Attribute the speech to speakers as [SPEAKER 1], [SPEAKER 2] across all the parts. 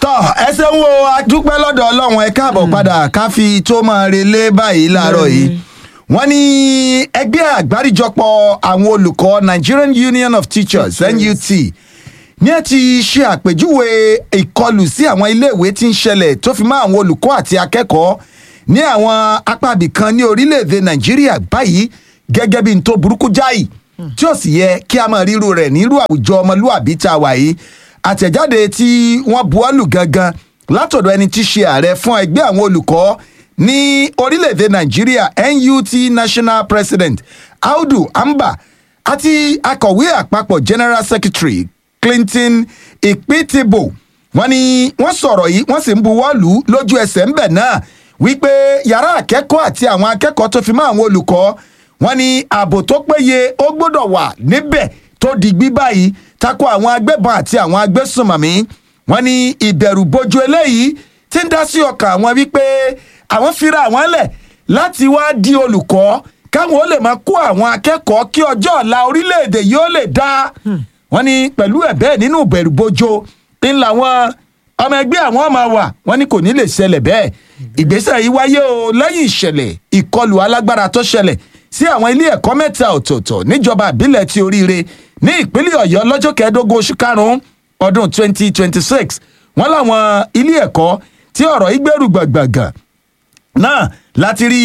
[SPEAKER 1] tọ ẹsẹ ń wo adúpẹ́ lọ́dọ̀ ọlọ́run ẹ káàbọ̀ padà ká fi tó máa relé báyìí láàárọ̀ yìí wọ́n ní ẹgbẹ́ àgbáríjọpọ̀ àwọn olùkọ́ Nigerian Union of Teachers NUT ní ẹ ti ṣe àpèjúwe ìkọlù sí àwọn iléèwé tí ń ṣẹlẹ̀ tó fi mọ́ àwọn olùkọ́ àti akẹ́kọ̀ọ́ ní àwọn apá ibìkan ní orílẹ̀-èdè Nàìjíríà báyìí gẹ́gẹ́ bí n tó burúkú jáì tí ó sì yẹ kí a máa ríru rẹ̀ nírú àwùjọ ọmọlúàbí tá a wà yìí àtẹ̀jáde tí wọ́n buwọ́lù gangan látọ̀dọ̀ ẹni tí í ṣe ààrẹ fún ẹgbẹ́ àwọn olùkọ́ ní orílẹ̀-èdè nàìjíríà NUT national president audu amba àti akọ̀wé àpapọ̀ general secretary clinton ìpìtìbò wọ́n ní wọ́n sọ̀rọ̀ yìí wọ́n sì ń buwọ́lù lójú ẹsẹ̀ ńbẹ̀ náà wípé yàrá akẹ́kọ̀ọ́ àti àwọn akẹ́kọ̀ọ́ tó fi mọ́ àwọn olùkọ́ wọ́n ní ààbò tó péye ó gbọ́dọ̀ wà níbẹ̀ tó digbí báyìí tako àwọn agbébọn àti àwọn agbésùnmọ̀mí wọ́n ní ìbẹ̀rù bojo eléyìí tí ń dá sí ọkàn àwọn wípé àwọn fira àwọn lẹ̀ láti wá di olùkọ́ káwọn ó lè máa kó àwọn akẹ́kọ̀ọ́ kí ọjọ́ ọ̀la orílẹ̀-èdè yóò lè dá wọ́n ní pẹ̀lú ẹ̀ bẹ́ẹ̀ nínú ìbẹ̀rù bojo ń làwọn ọmọ ẹgbẹ́ àwọn ọmọ wà wọ́n ní kò ní lè ṣẹlẹ̀ bẹ́ẹ̀ ìgbésẹ̀ yìí wáyé o lẹ́yìn ìṣẹ̀lẹ̀ ìkọlù alágbára tó ṣẹlẹ̀ sí àwọn ilé ẹ̀kọ́ mẹ́ta ọ̀tọ̀ọ̀tọ̀ níjọba ìbílẹ̀ ti oríire ní ìpínlẹ̀ ọ̀yọ́ lọ́jọ́ kẹẹ̀ẹ́dógún oṣù karùn-ún ọdún 2026 wọ́n láwọn ilé ẹ̀kọ́ tí ọ̀rọ̀ yìí gbèrú gbàgbàgàn náà láti rí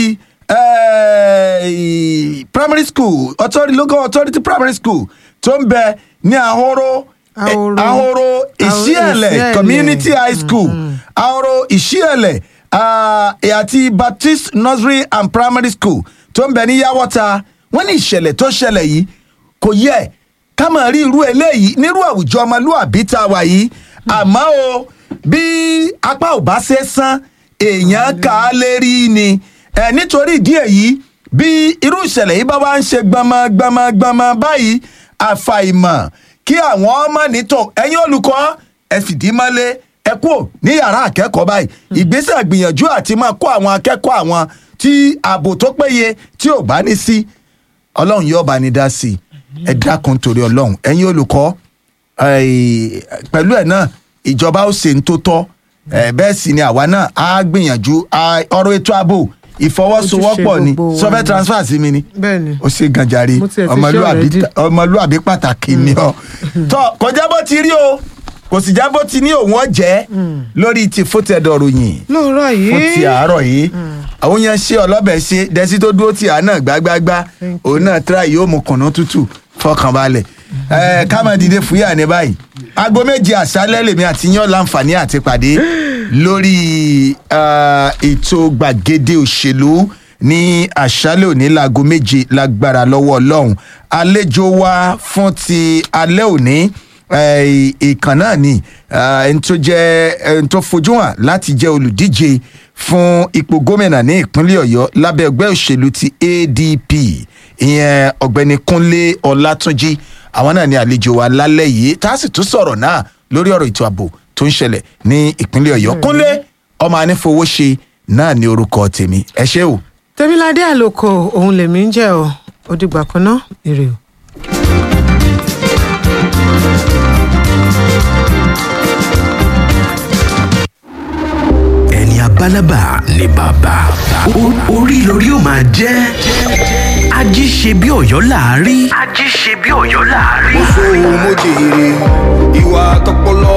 [SPEAKER 1] eh, primary school authority local authority primary school tó ń bẹ ní ahoro
[SPEAKER 2] Ahoro.
[SPEAKER 1] eh, ahoro ìṣíẹ̀lẹ̀
[SPEAKER 2] Ìṣíẹ̀lẹ̀.
[SPEAKER 1] community high school ahoro ìṣíẹ̀lẹ̀ ah, àti baptist nursery and primary school tó ń bẹ ní yàwọ́ta wọ́n ní ìṣẹ̀lẹ̀ tó ṣẹlẹ̀ yìí kò yẹ ká máa rí irú eléyìí nírú àwùjọ ọmọlúàbí tá a wà yìí àmọ́ o bí apá ò bá ṣe san èèyàn kà á lè rí ni ẹ nítorí ìdí èyí bí irú ìṣẹ̀lẹ̀ yìí bá wá ń ṣe gbọmọ gbọmọ gbọmọ báyìí àfàìmọ̀ kí àwọn ọmọ nítò ẹ̀yin olùkọ́ ẹ fìdí mọ́lé ẹ kúrò ní yàrá akẹ́kọ̀ọ́ báyìí ìgbésẹ̀ gbìyànjú àti máa kó àwọn akẹ́kọ̀ọ́ àwọn tí ààbò tó péye tí ò bá ní sí ọlọ́run yóò bá ní dá sí i ẹ dákun torí ọlọ́run ẹ̀yin olùkọ́ eh, pẹ̀lú ẹ̀ náà ìjọba ó ṣe ń tó tọ́ eh, bẹ́ẹ̀ sì ni àwa náà á gbìyànjú ah, ọ̀rọ̀ ètò ààbò ìfọwọ́sowọ́pọ̀
[SPEAKER 2] Ojúṣe
[SPEAKER 1] ni
[SPEAKER 2] gbogbo wa
[SPEAKER 1] sọfẹ́
[SPEAKER 2] ni.
[SPEAKER 1] transfer sí mi ni
[SPEAKER 2] Bẹ́ẹ̀ni.
[SPEAKER 1] ó ṣe gànjàre
[SPEAKER 2] Mo tiẹ̀ ti ṣe
[SPEAKER 1] ọmọlúàbí
[SPEAKER 2] already.
[SPEAKER 1] ọmọlúàbí pàtàkì ni ọ tọ kọjá bó ti rí o kò sì já bó ti ní òun ọjẹ lórí ti fótẹ́dọ̀ ròyìn
[SPEAKER 2] lóòrọ̀ yìí
[SPEAKER 1] fún ti àárọ̀ yìí àwọn yẹn ṣe ọlọ́bẹ̀ ṣe dẹ́sí tó dúró tì á náà gbágbágbá
[SPEAKER 2] Thank
[SPEAKER 1] òun náà tíra yóò mú kùnú tútù fọkànbalẹ̀ ẹ ká máa dìde fúyà ní báyìí aago méje àṣálẹ́ lèmi àti yán láǹfààní àti pàdé lórí eh, ètò gbàgede òṣèlú ní àṣálẹ́ òní láago méje lágbára lọ́wọ́ ọlọ́run àlejò wa fún ti alẹ́ òní eh, ìkàn náà ni eh, ẹni tó jẹ́ ẹni tó fojú hàn láti jẹ́ olùdíje fún ipò gómìnà ní ìpínlẹ̀ ọ̀yọ́ lábẹ́ ẹgbẹ́ òṣèlú ti adp ìyẹn ọ̀gbẹ́ni kúnlé ọlátúnjì àwọn náà ni àlejò wa lálẹ́ yìí tá a sì tún sọ̀rọ̀ náà lórí ọ̀rọ̀ ètò ààbò tó ń ṣẹlẹ̀ ní ìpínlẹ̀ ọ̀yọ́ kúnlé ọmọ anífowóṣe náà ní orúkọ tèmi ẹ ṣé o.
[SPEAKER 2] tẹ́míládé àlòkò òun lèmi ń jẹ́ o ó dìgbà kan náà èrè o.
[SPEAKER 3] ẹni abálábà ni bàbá O- orí lórí ó máa jẹ́ ají ṣe bí ọ̀yọ́ láàárí. ají ṣe bí ọ̀yọ́ láàárí.
[SPEAKER 4] sóhun mo jèrè ìwà tọpọlọ